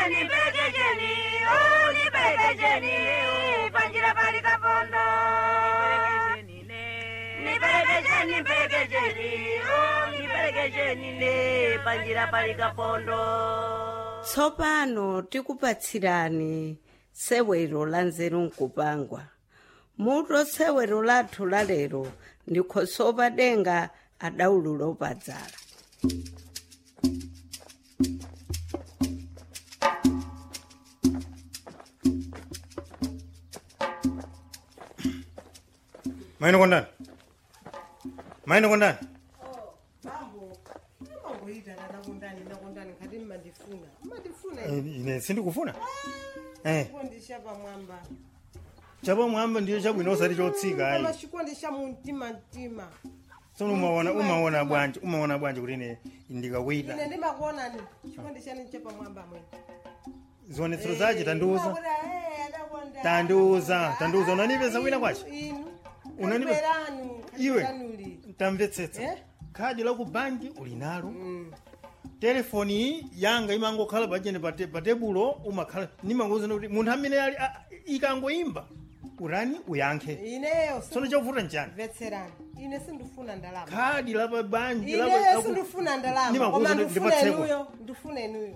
nipelekesheni oh, nipelekesheni panjira pali kapondo nipelekesheni nipelekesheni oh, nipelekesheni ne panjira pali kapondo tsopano tikupatsirani sewero la nzeru nkupangwa muto sewero lathu la lero ndikhosopa denga adaululo opadzala maino kondani maino kondani ine sindikufuna eh pamwamba chapa mwamba ndiyo chabwino osati chotsika ayi amachikondi cha mumtima mtima tsono umaona umaona bwanji umaona bwanji kuti ine ndikakuita ine ndimakuonani chikondi chani chapamwamba mwene zionetsero zache tandiuza tandiuza tandiuza unanipeza wina kwacho Unanipe- Iwe. tamvetsetsa Eh? khadi la ku banki uli nalo telefoni iyi yanga imangokhala pachene pa te- pa tebulo umakhala nimangouzana kuti munthu amene ali a- ikangoimba urani uyankhe ineyo tsono chakuvuta nchani mvetserani ine sindifuna ndalama khadi la pa banki la pa- ineyo la ku- sindifuna ndalama Nimakuuza koma ndi- ndifuna ndipatseko. inuyo ndifuna inuyo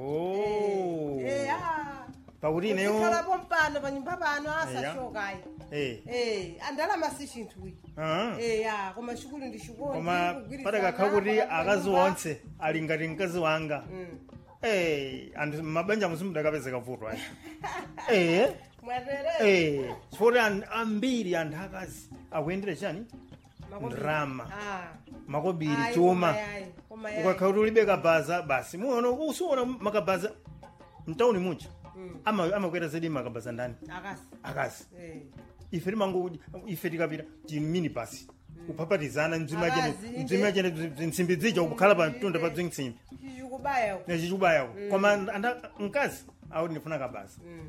Oh. Eh, ah. pakuti ineyo Kuzikhalapo mpano panyumba pano asashokayi Eh. Eh, andalama si chinthu ichi Ah. Eh, ya koma chikulu ndi chikondi koma kugwirizana, patakakha kuti pakati akazi panyumba. onse ali ngati mkazi wanga Mm. Eh, anthu mabanja musimudakapezeka vuto ayi Eh. mwatere Eh, chifukwa an- ambiri anthu akazi akuyendera chani Makobiri. ndrama Ah. makobiri Ayi, chuma koma yayi, koma yayi. ukakha kuti ulibe kabaza basi muona usiona makabaza mtauni muja ama amakwera zedi makabaza ndani akasi akazi Eh. ife timango ife tikapita timini basi kupapatizana mdzima chene Akazi, inde. mdzima chene nsimbi zija kukhala pa mtunda pa bzinsimbi chichikubaya uku. nechichubayako koma anda mkazi auti ndifuna kabaza Mm.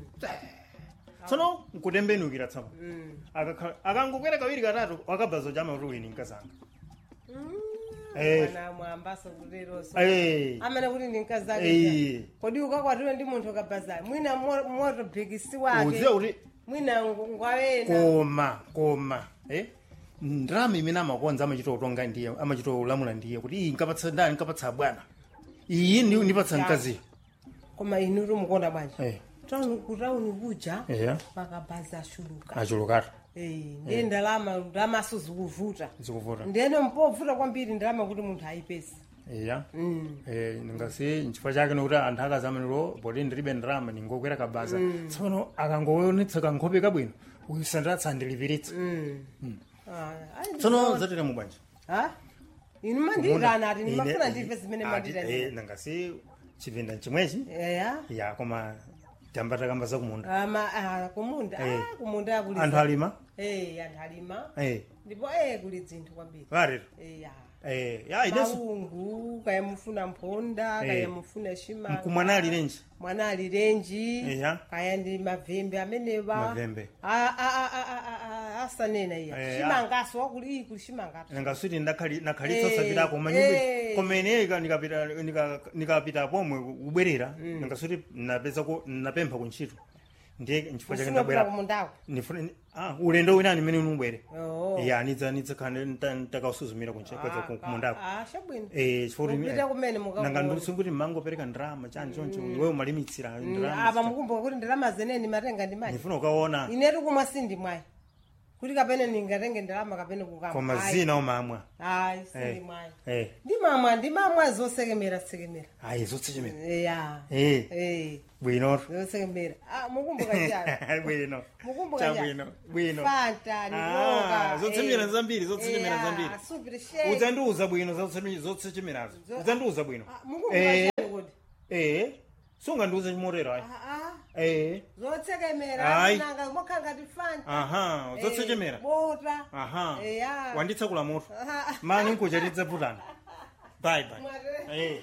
tsono nkutembenukira tsapa Mm. Akakhala- akangokwera kawiri katatu wakabaza chama kuti wini mkazanga Mm. Eh. Mwana mwambaso kuleroso Eh. amene kuti ndi mkazi Eh. ake kodi ukakwatiwe ndi munthu kabazayo mwina mo- moto bhikisi wake uziwa kuti mwina ngu- ngwawena koma koma eh? ndrama imene amakonza amachita utonga ndiye amachita ulamula ndiye kuti iyi nkapatsa ndani nkapatsa bwana iyi ndi- ndipatsa mkaziyo koma inu tumukonda bwanji Eh. Tauni- kutauni kuja eya makabaza ashuluka achulukatu Eh, ndiye ndalama ndalamaso zikuvuta zikuvuta ndiyene mpovuta kwambiri ndalama kuti munthu ayipeza eya Mm. Eh, ngasi nchifukwa chake nokuti anthu akazamaniro poti ndilibe ndrama ningokwera kabaza tsono akangoonetsa kankhope kabwino uyu sandatsa andilipiritsa Mm. Ah, ayi, tsono ndizoona. zatera mubwanji Ha? inu mandiyitana ati ndimafuna Ine- ndive zimene ati, mandiyitana eh, nangasi chipinda chimwechi eya ya koma tamba takamba zakumunda ama ah, kumunda Eh. ah, kumunda kuli anthu alima eh anthu alima eh ndipo eh kuli dzinthu kwambiri varero eh ya eh ya ineso maungu kaya mufuna mphonda Eh. kaya mufuna shimanga mkumwana ali renji mwana ali renji Eya. kaya ndi mavembe amenewa Mavembe. Ah, ah, ah, ah, ah, ah, asanena iya Eh, shimangaso wakuli iyi kuli shimangatu nangasuti nakhalitsa Eh, sapitako eh. manyumba komene nikapita nika- nikapita pomwe kubwerera nangasuti napezako napempha kuntchito ndiye nchifukwa chake ufuna kupita ndabwera kumundako ndifuna ah ulendo winani mmene unubwere Oh. ya nidza nidzakhale ntakausuzumira kumundako Ah, ah, chabwino eh chifukwa Mupita kumene mukakuona. nanga ndisunguti mangopereka ndrama chani choncho iwe umalimitsira apa ndrama mukumbuka kuti ndalama zeneni matenga ndi mayi ndifuna ukaona inetu kumwa sindi mwayi kuti kapene ningatenge ndalama kapene kukama koma Ayi. zina umamwa ayi sindi Eh. mwayi eh ndimamwa ndimamwa zosekemera sekemera ayi zotsekemera ya eh eh bwino zosekemera ah mukumbuka chani bwino mukumbuka Cha chani bwino bwino fanta ni Ah, yoga zotsekemera zambiri zotsekemera zambiri super shake udzandiuza bwino zotsekemerazo udzandiuza bwino Ah, mukumbuka eh chani kuti eh sungandiuze chimotero ayi ah ah eh zotsekemera Ayi. nanga mokanga ti fanta aha Eh, zotsekemera bota aha eya wanditsekula moto Ah, mani nkuja tidzaputana bye bye Mwatele. eh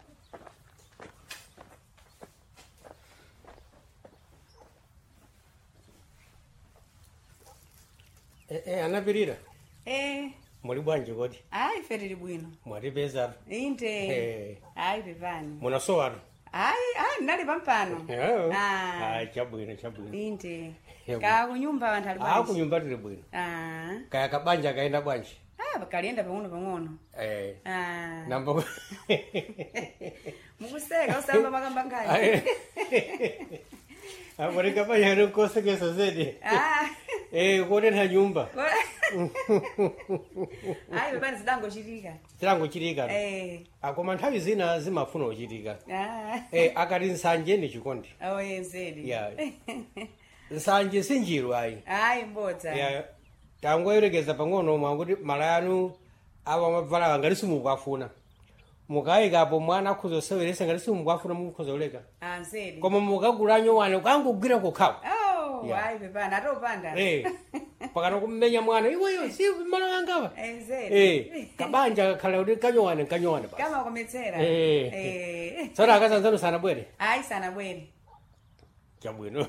Eh, eh, anapirira Eh, muli bwanji kodi hayi ife tili bwino mwatipezatu inde Eh. hayi pepani munasowatu hayi hayi ndinali pampano Yayo. Ah. Ah, chabwino chabwino inde Yebo. ka kunyumba anthu ali Ah, bwanji kunyumba tili bwino Ah. kaya kabanja kaenda bwanji Ah, kalienda pang'ono pang'ono eh Ah. namba mukuseka usamba makamba ngani abone kabanja nkosekesa zedi Ah. eh kuonetha nyumba ayi pepani zidangochitika chilango chitika Eh. akoma nthawi zina zimafuna kuchitika Ah. eh akati nsanje ndi chikondi oye mzedi ya nsanje sinjiru ayi ayi mbodza ya tangoyerekeza pang'ono mwakuti mala anu awa mabvala ngati simukwafuna mukayikapo mwana akhuza oseweresa ngati simukwafuna mukhuza uleka Ah, mzedi koma mukagulanyo wane kangogwira kokhawa Oh, Ya. ayi pepani atopanda eh pakana kummenya mwana iweyo si mala wangawa Eh, mzedi eh kabanja kakhala kuti kanyowane kanyowane basi kama kometsera Eh. Eh. tsono akazanzanu sanabwere ayi sanabwere chabwino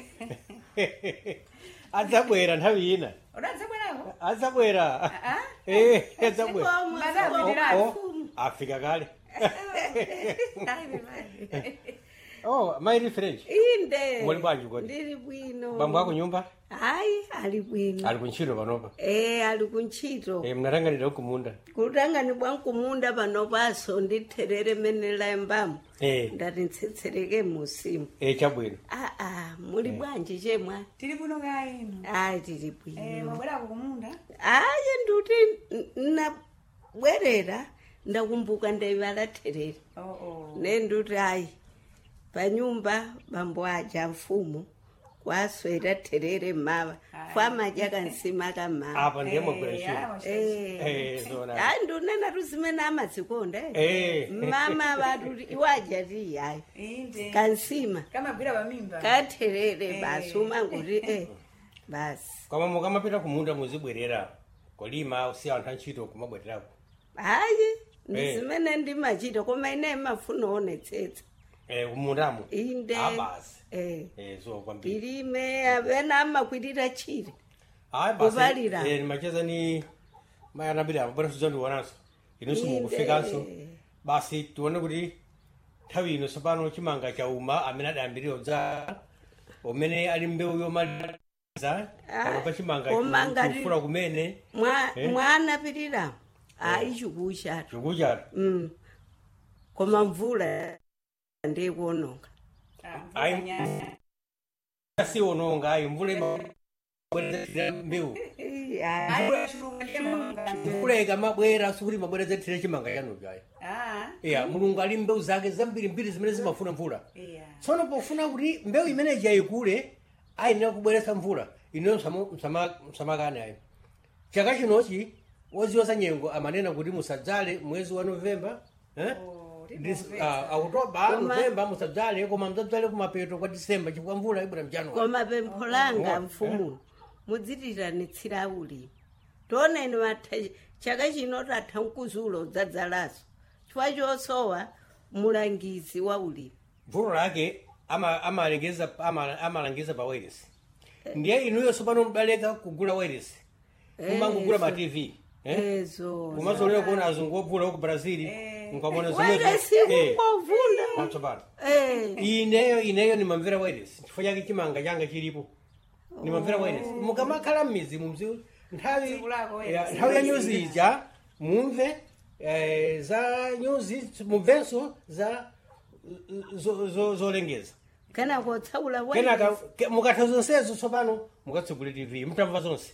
adzabwera nthawi ina udadzabwerako adzabwera Ah? eh adzabwera Zikomo, Madam, zikomo. ndilali. Oh, afika kale ayi pepani oh maili french inde Muli bwanji kodi? ndili bwino bambo ako nyumba hayi ali bwino ali kuntchito panopa eh ali kuntchito eh mnatanganira kumunda kutangani bwankumunda panopaso nditherere mene layambamo eh ndati ntsitsereke musimu eh chabwino aa muli bwanji chemwa tili kuno kaino ayi tili Eh, bwino mwabwerako kumunda ayi nduti n- nabwerera ndakumbuka ndaivala therere oh, oh. ne nduti ayi panyumba bambo aja mfumu kwaswera therere mava kwamadya kansima kamava apa ndiye Eh, mwagwera ayi, ntchito mwashashi. eh zona hayi ndunena tuzimene amadzikonda Eh. mama vatuti iwaja ti hayi inde kansima kamagwira pamimba katherere basi umanguti eh basi koma mukamapita kumunda muzibwerera kolima usiya anthu antchito kumabwererako hayi ndi Eh. zimene ndimachita koma ine mafuna onetsetsa eh kumundamo inde abasi eh eh so kwambiri ilime apena amakwitira chire hayi Kuvalira. basi eh macheza ni mayanabira bwana tuzondiwonanso inu simukufikanso Inde. basi tione kuti nthawi ino tsopano chimanga chauma amene adayambirira dza umene ali mbewu yomaliza pano pa chimanga koma ngati- kufura kumene mwa Eh. mwanapirira hayi chikuchatu chikuchatu mm koma mvula ndikuononga Ayi. siononga ayi mvula imabwerezatira mbewu Eh, hayi. mvula ikamabwera sikuti mabwerezatira chimanga chanucho ayi iya mulungu ali mbewu zake zambirimbiri zimene zimafuna mvula tsono pofuna kuti mbewu imeneji yayikule ayenera kubweretsa mvula ineyo msamakane ayi chaka chinochi woziwa za nyengo amanena kuti musadzale mwezi wa novemba eh? Dis- ah, okutoba Koma- novemba musadzale koma mdzadzale kumapeto kwa disemba chifukwa mvula ibwera mjanuwari koma pempho langa mfumulo mudzitiranitsira ulimi tioneni matha chaka chino tatha mkuzulo udzadzalaso chifukwa chosowa mulangizi wa ulimi mvulo lake ama- amalengeza ama- amalangiza pa wireless ndiye inuyo sopano mbaleka kugula wireless kumangogula ma tv eh? ezo kumazolera kuona azungu obvula ku brazil nkamona wairesi kungovunda patsopano Eh, ineyo ineyo nimamvera wireless chifukwa chake chimanga changa chilipo nimamvera wireless mukamakhala mmizi mumzi nthawi Tsiku lako wireless. ya- nthawi ya nyuzi ija mumve eh, za nyuzi mumvenso za zo- zo- zolengeza kana kotsaula kenaka ke- mukatha zonsezo tsopano mukatsegule tv mutamva zonse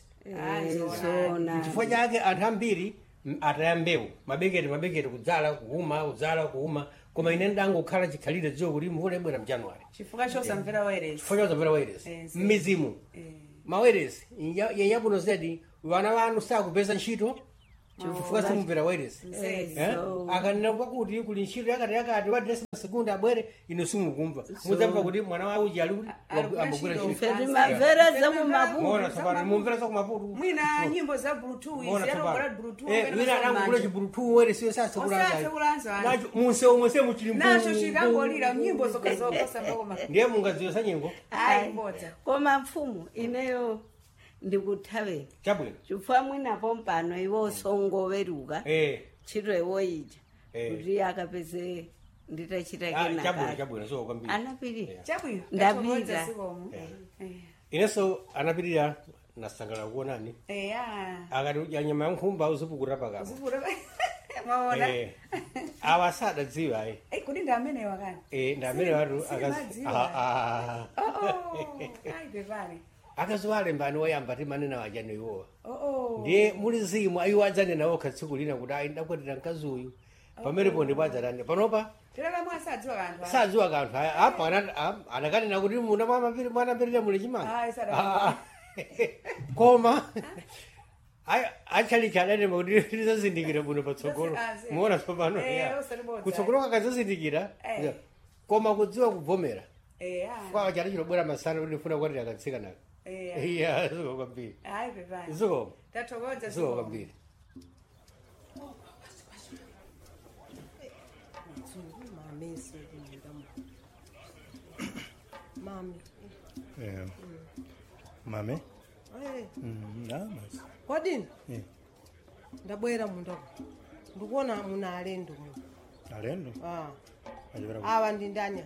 zona chifukwa chake anthu ambiri m- ataya mbewu mabekete mabekete kudzala kuuma kudzala kuuma koma ine ndangokhala chikhalire dziwo kuti mvula ibwera mjanuwari chifukwa chosamvera wairesi chifukwa chozamvera wairesi Yes. mmizimu mawairesi yenyabuno zedi vana vanu sakupeza ntchito chifukwa simumvera wairesi ezo akanena kwakuti kuli ntchito yakati yakati wadresi masegundi abwere ino simukumva mudzamva kuti mwana wa uji ali kuti Alikugwira ambogwira ntchito. ntchito feti mavera mona zamumaputu tsopano mumvera zakumaputu mwina nyimbo za bluetooth mona yatogora tsopano bluetooth Eh, wina adangogula chibulutu wairesi Osasekulanza ani. munsewu mwese muchili nacho chikangolira nyimbo zokazokosambakoma ndiye mungadziwe sa nyengo ayi mbodza koma mfumu ineyo ndikuthaveni chabwino chifukwa mwinapo mpano iwo songoweruka eh ntchito iwo ija Eh. kuti akapeze nditachita Ah, chabwino kenaka chabwino so kwambiri anapirira chabwino Ndapita. Tathokoza zikomo. Eh. inenso anapirira nasangala kuonani eya akati udya nyama yankhumba uzipukura pakapa uzivula mwaona Eh, awa sadadziwa ayi Eh, kodi ndi amene wakani Eh, ndi amene watu Silimadziwa. ayi pepani akaziwalembani woyamba timanena wajani iwowa oo ndiye muli zimu ayiwo adzanena okha tsiku lina kuti ayi ndakwatira mkazi uyu pamenepo ndipo adzatani panopa tilakamwe asadziwa kanthu aya. sadziwa kanthu aya apa ana- am- anakanena kuti muna mwanapirira muli chimanga Ayi, sadaka. Ah, ah. koma ayi achalichi adanema kuti tizazindikira muno patsogolo Ah, si. muona tsopano Eh, ya. usalibodza. kutsogolo kakazazindikira Eh. koma kudziwa kuvomera eya kwa chali chilobwera masana kuti ndifuna kwatira katsikanaka eya iya ziko kwambiri ayi pepani ziko tathokoza ziko zikomo kwambiri mameso kumundamo mami Eh, mame Eh, Mm, ah, basi. kodini Eh, ndabwera mundamo ndikuona muna alendo muno alendo Ah, achipera ku- awa ndi ndani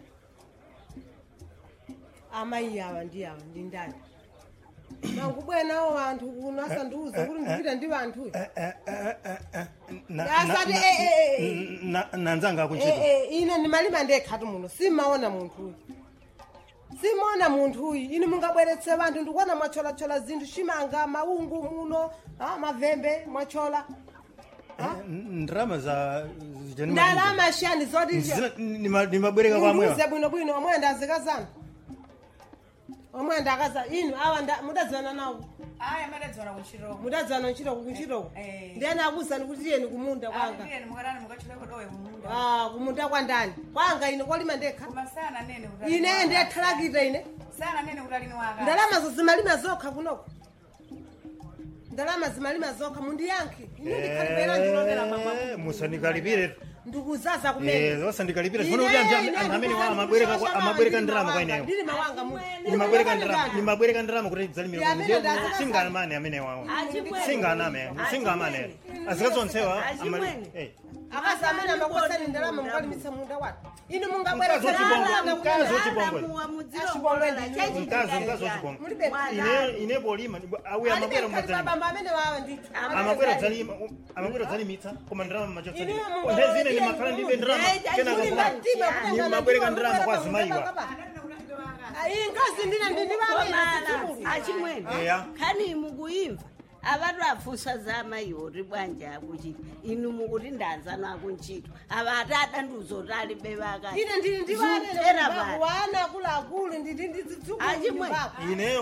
amayi awa ndi awa ndi ndani nangubwera nawo vanthu kuno asandiuza kuti ndipita ndi vanthu Eh, eh, eh, eh, eh, na- Asati, na- eh, eh, eh, na- nanzanga akuntchito ine ndimalima ndekhatu muno simaona munthu uyu simaona munthu uyu ine mungabweretse vanthu ndikuona mwacholachola zinthu chimanga maungu muno ah, mavembe mwachola ndrama za zijanima- ndalama shani zoti Zina- nima- nimabwereka kwamwewa ndiuze bwino bwino omwe ndazikazana omwe ndakaza inu awa nda- mudadzana nawo ayi amadadziwana kuntchitoko mudadzana ntchitoko kuntchitoko Eh. ndiyani akuzani kuti tiyeni kumunda kwanga apiteni mukatani mukachiteko dowe kumunda Ah, kumunda kwa ndani kwanga ine kolima ndekha koma sana nene kuti ine ndiyathalakita ine sana nene kuti alini waka ndalama zimalima zokha kunoko ndalama zimalima zokha mundiyankhe ine ndikhalipera ndilondera mama Eh, musandikalipire ndikuzaza Eh, kumene wasandikalipire funa kuti anthu am- anthu amene wa amabwereka kwa- amabwereka ndrama kwa ineyo ndili mawanga mu nimabwereka ndrama nimabwereka ndrama kuti dzalimira Ya, amene ndazikazana. singamane amene wawo Achimwene. singaname singamane azikazonsewa Achimwene. akazi amene amakusani ndalama mukalimitsa munda watu ine Mkazi mungabweretsera wachibongo, mkazi wachibongo. mkazi mkazi wachibongo Mulibe. ine ine polima auya amabwera mumadzalima bamba amene wawa ndithu amabwera dzalima amabwera dzalimitsa koma ndrama machotsali Ine mungu- ndezine ndimakhala ndibe ndrama kenaka kuma nimabwereka ndrama kwa zimayiwa inkazi ndine ndindivamene achimwene Eya. khani mukuimva avatu afusa za amayiwo ri bwanja akuchita inu mukuti ndanzano akuntchito ava ati adanduzoti alibe vakati ine ndili Zutera vati. ndivawana akuluakulu ndili Achimwe. ineyo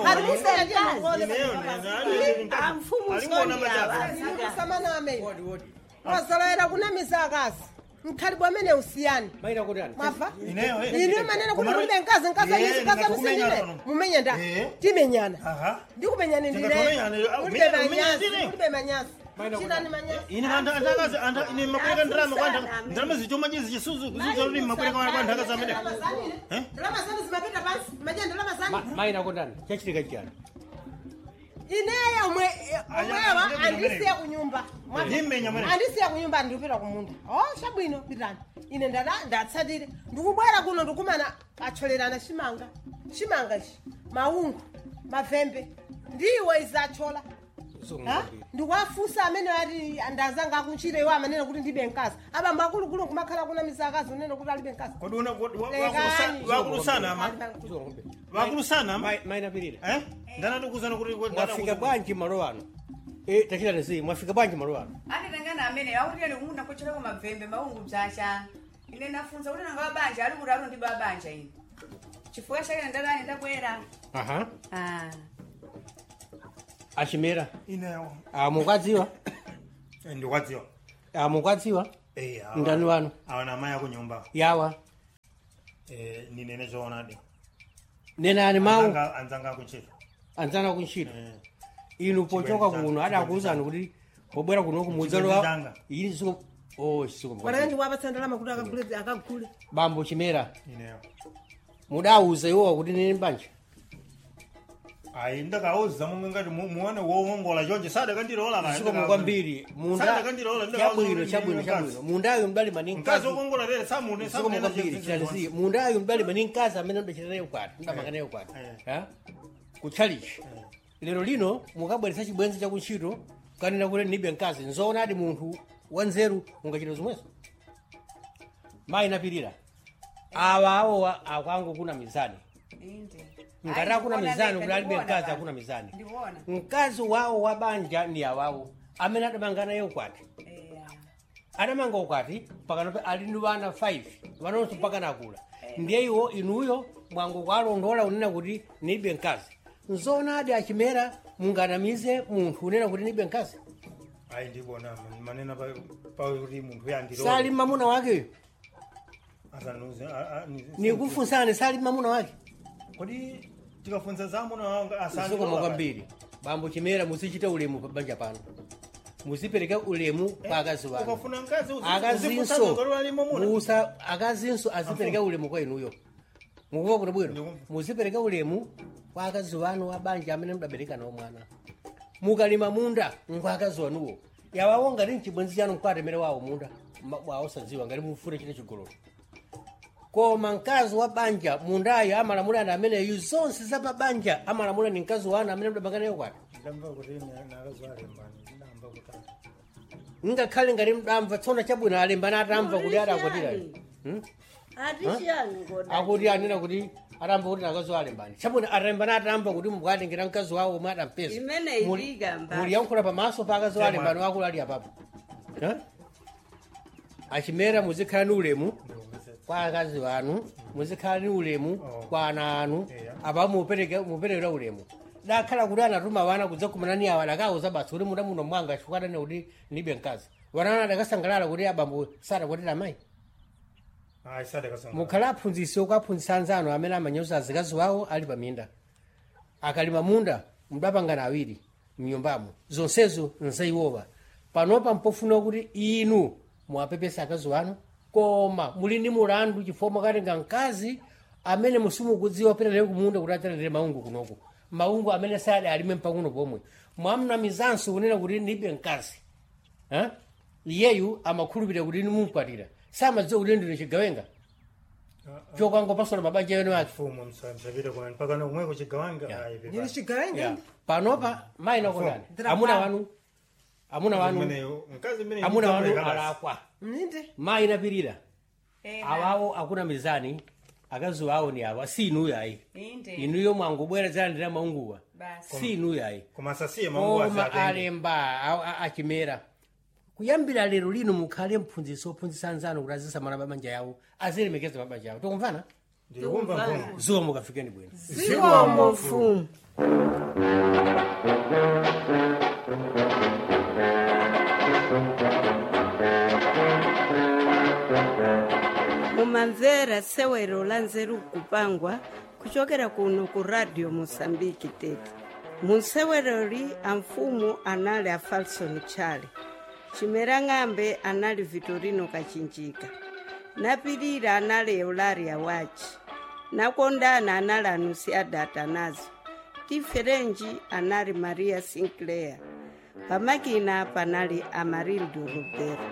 amfumu alingona sondi machafu ava ndikusamaname wazolowera kunamisa akazi mkhalibwe amene usiyani maina kuti ani mwafa Ineyo, eh. ine manene kuti Kumaro- mulibe mkazi mkazi Eh, ayisikaza ndingakumenyana musindile pano. mumenya nda Eh. timenyana aha ndikumenyani Ndingatumenyana, ndile ah, mulibe umenya- umenya manyazi ndine. mulibe manyazi Maina chitani manyazi ine anthu antakazi anthu ine mabwereka ndrama kwa anthu ndrama zichoma chizi chisuzu kuzuza kuti mabwereka kwa anthu akazi amene Eh? ndalama zanu zimapita pansi maja ndalama zanu Ma- maina kuti ani chachitika chani ineyo omwe omwewa Aya, andisiya kunyumba Mwafa. Ndimenya mwene. andisiya kunyumba ndikupita kumunda o chabwino pitani ine ndada ndatsatire ndikubwera kuno ndikumana acholerana chimanga chimanga chi maungu mavembe ndiwe izachola Ha? ndikuwafusa amene ati ndazanga akuntchito iwo amanena kuti ndibe mkazi abamba akuluakulu kumakhala kuna misakazi unene kuti alibe mkazi kodi una kodi wa- Lekani. wakulusa- wakulusana ama wakulusana ama Ma- maina pirira eh ndanadikuzana kuti mwafika bwanji malo ano Eh, tachita nisi mwafika bwanji malo ano anditangana amene akutiyeni kumunda kuchiteko mavembe maungu bzacha ine nafunza kuti nanga wabanja ali kuti alo ndibe wabanja ine chifukwa chake ndadani ndabwera aha Ah. achimera ineyo Ah, mukwadziwa Eh, ndikwadziwa Ah, mukwadziwa Eh, awa- ndani wanu awa na amayi akunyumba yawa Eh, ninene choonadi nenani mawu Anzanga- anzanga akuntchito anzana kuntchito Eh, inu pochoka Chibwenzi kuno changa, adakuwuzani kuti pobwera kuno Chibwenzi kumudzalo changa. ili siko oh siko wanake ndiwapatsa ndalama kuti akagule akagule bambo chimera ineyo mudawuza iwowa kuti nini banja ayi ndakauza momwe ngati mu- muone wowongola chonje sadakandilola kaya, zikomo ndakauza. kwambiri munda Sadakandilola, ndakauza chabwino kuti chabwino ndine chabwino mkazi. mundayo mdalima ni mkazi mkazi wokongola lere samune zikomo samunena kwambiri chinthu chitalizi mundayo mdalima ni mkazi amene mdachita naye ukwati mdamanga naye ukwati Eh. Ha? kutchalichi lero lino mukabweretsa chibwenzi chakuntchito kanena kuti nibe mkazi nzoonadi munthu wanzeru ungachita zomwezo mayi napirira awa awowa akwangu kuna mizani inde ngati akuna mizani kuti alibe mkazi akuna mizani ndiwona mkazi wawo wa banja ndi awawo amene adamanga naye ukwati eya adamanga ukwati pakanope ali ndi wana 5 wanonso mpaka akula ndiye iwo inuyo mwangu kwalondola unena kuti nibe mkazi nzoonadi achimera munganamize munthu unena kuti nibe mkazi ayi ndibona manena pa- pakuti munthu yandilola sali mamuna wakeyo asanuze a- a- ni- nikufunsani sali mamuna wake kodi tikafunza zamuna wanga zikoma asandilola kwambiri bambo chimera muzichita ulemu pa banja pano muzipereka ulemu pa akazi wanu ukafuna mkazi uzi- akazinso uzifunsa ngalo alimo muna musa akazinso azipereka ulemu kwa inuyo mukuva kuti bwino Ndikumva. muzipereka ulemu kwa akazi wanu wa banja amene mudabereka nawo mwana mukalima munda ngwa akazi wanuwo yawawo ngati mchibwenzi chanu mkwatemere wawo munda ma- wawo sadziwa ngati mufune chine chigololo koma mkazi wa banja mundayo amalamula ndi ameneyu zonse za pabanja amalamula ni mkazi wanu amene mudabanga nayo kwati ndamba kuti nakazalembani ndamba kutatu ngakhale ngati mdamva tsona chabwino alembana atamva kuti adakwatira Hmm? ati chiyani koda akuti anena kuti atamva kuti nakazi alembani chabwino alembana atamva kuti mukatengera mkazi wawo omwe adampeza Imene ilika mbali. muliyankhula pamaso pa akazi alembani wakulu ali apapo Ha? achimera muzikhala ni ulemu kwa akazi wanu muzikhala ni ulemu Oh. kwa ana anu Yeah. apa mupereke muperekera ulemu dakhala kuti anatuma wana kudzakumana ni awa dakauza basi kuti muda muno mwanga chifukwadane kuti nibe mkazi wanana adakasangalala kuti abambo sadakwatira amayi ayi sadakasanga mukhala aphunzitsi okaphunzitsa anzanu amene amanyoza azikazi wawo ali paminda akalima munda mudapangana awiri mnyumbamo zonsezo nzaiwowa panopa mpofuna kuti inu muwapepesa akazi wanu koma muli ndi mulandu chifukwa mwakatenga mkazi amene musimukudziwa perere kumunda kuti aterere maungu kunoku maungu amene sali alime mpakuno pomwe mwamnamizanso kunena kuti ndibe mkazi Ha? iyeyu amakhulupirira kuti inu mumukwatira samadziwa kuti ndine chigawenga chokwangopasola mabanja yenu ake fumu msapita kuna mpaka na kumweko chigawanga Yeah. ayi ndili chigawenga Yeah. panopa mayi nakondani amuna wanu amuna wanu mkazi mene amuna wanu alakwa mninde mayi napirira eya awawo akuna mizani akazi wawo ni awa si inuyo ayi inde inuyo mwangobwera zalandira maunguwa basi si inuyo ayi koma sasiye maungu koma asatenge alemba a- a- achimera kuyambira lero lino mukhale mphunzitsi ophunzitsa anzanu kuti azisamala mabanja yawo azilemekeza mabanja yawo tikumvana ndikumva mfumu zuwa mukafikeni bwino zikomo mfumu mumamvera sewero la nzeru kupangwa kuchokera kuno ku radio mosambiki tete munseweroli amfumu anali a falson chale chimera ng'ambe anali vitorino kachinjika napirira anali eularia wachi nakondana anali anusiada nazo tiferenji anali maria sinclair pamakina panali amarildo lubero